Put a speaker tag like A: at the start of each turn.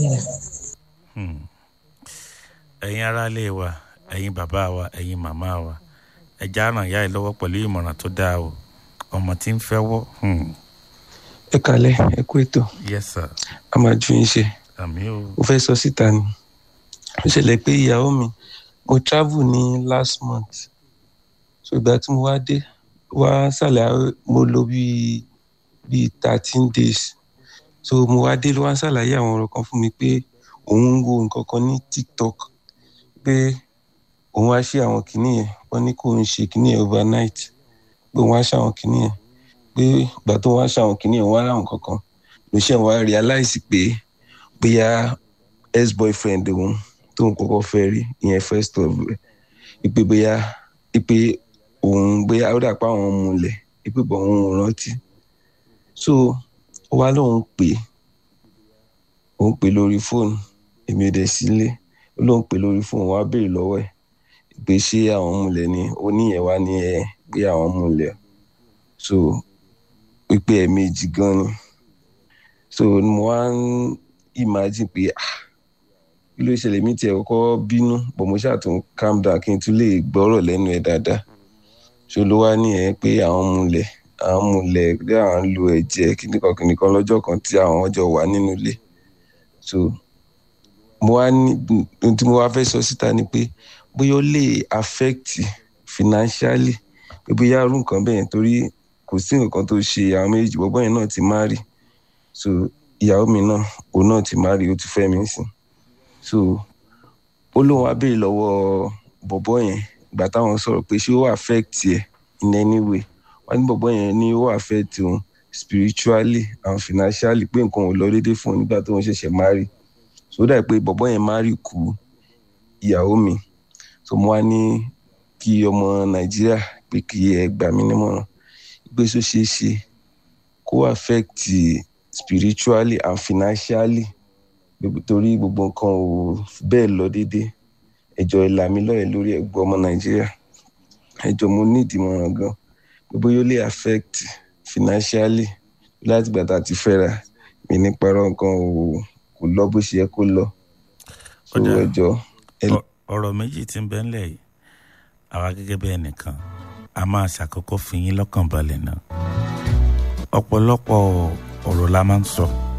A: ẹ̀yin aráalé wa ẹ̀yin bàbá wa ẹ̀yin màmá wa ẹja ràn yá ẹ lọ́wọ́ pẹ̀lú ìmọ̀ràn tó dáa o ọmọ tí ń fẹ́ wọ́.
B: ẹ kalẹ̀ ẹ kú ètò
A: yes sir
B: a máa ju yín ṣe
A: àmì o
B: mo fẹ́ sọ síta ni ó ṣẹlẹ̀ pé ìyàwó mi mo travel ní last month so ìgbà tí mo wá dé wá sàlẹ̀ mo lò bíi bíi thirteen days so mo wá dé ló wá ṣàlàyé àwọn ọ̀rọ̀ kan fún mi pé òun ń wo nǹkan kan ní tiktok pé òun wá ṣe àwọn kinní yẹn wọ́n ní kó ń ṣe kinní yẹn overnight pé òun wá ṣe àwọn kinní yẹn pé ìgbà tó wá ṣe àwọn kinní yẹn wọ́n á ráwọn kankan ló ṣe wá realize pé bóyá ex boyfriend òun tóun kọ́kọ́ fẹ́ rí ìyẹn first of ìpè bóyá ìpè òun bóyá ó dà pé àwọn múlẹ̀ ìpè bọ̀ òun ò rántí so ó wá lóun pè é òun pè lórí fóònù èmi ò dẹ̀ sílé ó lóun pè lórí fóònù wá béèrè lọ́wọ́ ẹ̀ pé ṣé àwọn múlẹ̀ ni ó níyẹn wá ní ẹ pé àwọn múlẹ̀ so pípé ẹ̀ méjì gan ni so mo wá ń imagine pé ah kí ló ṣẹlẹ̀ mí tiẹ̀ kọ́kọ́ bínú bọ̀ mo ṣáà tún calm down kí n tún lè gbọ́rọ̀ lẹ́nu ẹ̀ dáadáa so ló wá ní ẹ pé àwọn múlẹ̀ àwọn múlẹ̀ pé àwọn ń lo ẹ̀jẹ̀ kìnnìkan kìnnìkan lọ́jọ́ kan tí àwọn jọ wà nínú ilé so mo wá ní ohun tí mo wá fẹ́ sọ síta ni pé bóyá ó lè affect financially pé bóyá irú nǹkan bẹ́ẹ̀ torí kò sí nǹkan tó ṣe àwọn méjì bọ́bọ́ yẹn náà ti marry so ìyàwó mi náà òun náà ti marry ó ti fẹ́ mi sìn so ó lóun wá béèrè lọ́wọ́ bọ̀bọ́ yẹn ìgbà táwọn sọ̀rọ̀ pé ṣé ó affect ẹ̀ in any way wọ́n ní bọ̀bọ́ yẹn ní ó affect òun spiritually and financially pé nǹkan ò lọ déédéé fún un nígbà tó ń ṣẹ̀ṣẹ̀ marry so ó dà pé bọ̀bọ́ yẹn marry kú ìyàwó mi so mo wá ní kí ọmọ nàìjíríà pé kí ẹ gbà mí nímọ̀ràn pé ṣó ṣeé ṣe kó affect spiritually and financially torí gbogbo nǹkan ò bẹ́ẹ̀ lọ déédéé ẹjọ́ ìlà mi lọ́yẹ̀ lórí ẹ̀gbọ́n ọmọ nàìjíríà ẹjọ́ mo ní ìdìmọ̀ràn gan pé bóyá ó lè affect financially láti gbà tá a ti fẹ́ra mi ní parọ́ nǹkan ò kò lọ bó ṣe yẹ kó lọ so
A: Ọ̀dà.
B: ẹjọ́ ẹ
A: ọ̀rọ̀ méjì tí ń bẹ ńlẹ̀ yìí àwa gẹ́gẹ́ bí ẹnìkan a máa ṣàkókò fi yín lọ́kàn balẹ̀ náà ọ̀pọ̀lọpọ̀ ọ̀rọ̀ la máa ń sọ